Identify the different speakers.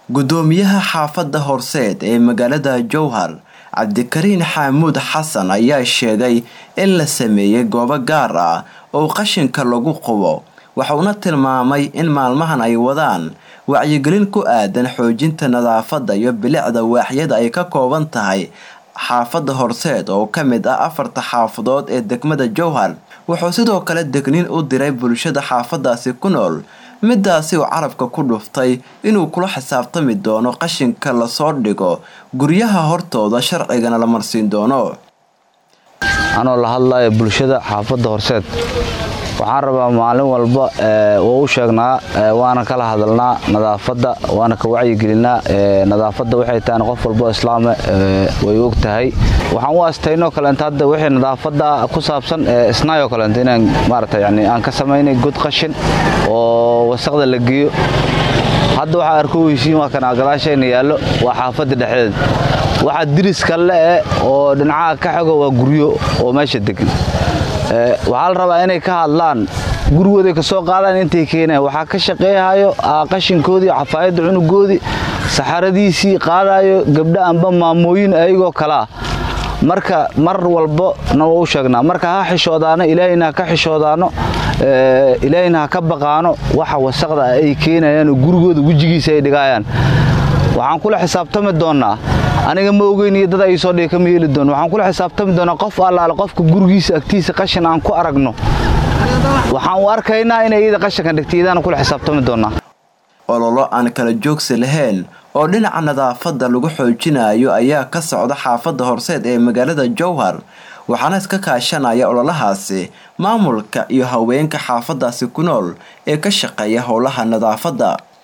Speaker 1: gudoomiyaha xaafadda horseed ee magaalada jowhar cabdikariin xaamuud xasan ayaa sheegay in la sameeyey goobo gaar ah oo qashinka lagu qubo waxauna tilmaamay in maalmahan ay wadaan wacyigelin ku aadan xoojinta nadaafadda iyo bilicda waaxyada ay ka kooban tahay xaafadda horseed oo ka mid ah afarta xaafadood ee degmada jowhar wuxuu sidoo kale degniin u diray bulshada xaafadaasi ku nool midaasi uu carabka ku dhuftay inuu kula xisaabtami doono qashinka lasoo dhigo guryaha hortooda sharcigana la marsiin doono
Speaker 2: anoo la hadlaya bulshada xaafadda horseed waxaan rabaa maalin walba waa u sheegnaa waana kala hadalnaa nadaafadda waana ka wacyigelinaa nadaafadda waxay tahan qof walbo islaame way og tahay waxaan u astaynoo kaleent hadda wixii nadaafadda ku saabsan isnaayoo kaleent inaan maarata yani aan ka samaynay god qashin oo wasaqda la geeyo hadda waxaa arkoweysiin waa kana gadaashayna yaallo waa xaafadda dhexdeed waxaa diriska le-e oo dhinacaha ka xigo waa guryo oo meesha degan waxaa la rabaa inay ka hadlaan gurigooday ka soo qaadaan intay keenaan waxaa ka shaqeehayo qashinkoodii cafaayadda cunugoodii saxaradiisii qaadayo gabdha amba maamooyin ayagoo kalea marka mar walbo na waa u sheegnaa marka ha xishoodaano ilaahayna ha ka xishoodaano ilaahayna ha ka baqaano waxa wasaqda ay keenayaan oo gurigooda wejigiisa ay dhigayaan waxaan kula xisaabtami doonnaa aniga ma ogeyn iyo dad ay soo dhiga kama yeeli doono waxaan kula xisaabtami doonaa qof allaale qofka gurigiisa agtiisa qashin aan ku aragno waxaan u arkaynaa inay iyada qashinkan dhigtay iyadaana kula xisaabtami doonaa
Speaker 1: ololo aan kala joogsi lahayn oo dhinaca nadaafadda lagu xoojinayo ayaa ka socda xaafadda horseed ee magaalada jowhar waxaana iska kaashanaya ololahaasi maamulka iyo haweenka xaafadaasi ku nool ee ka shaqeeya howlaha nadaafadda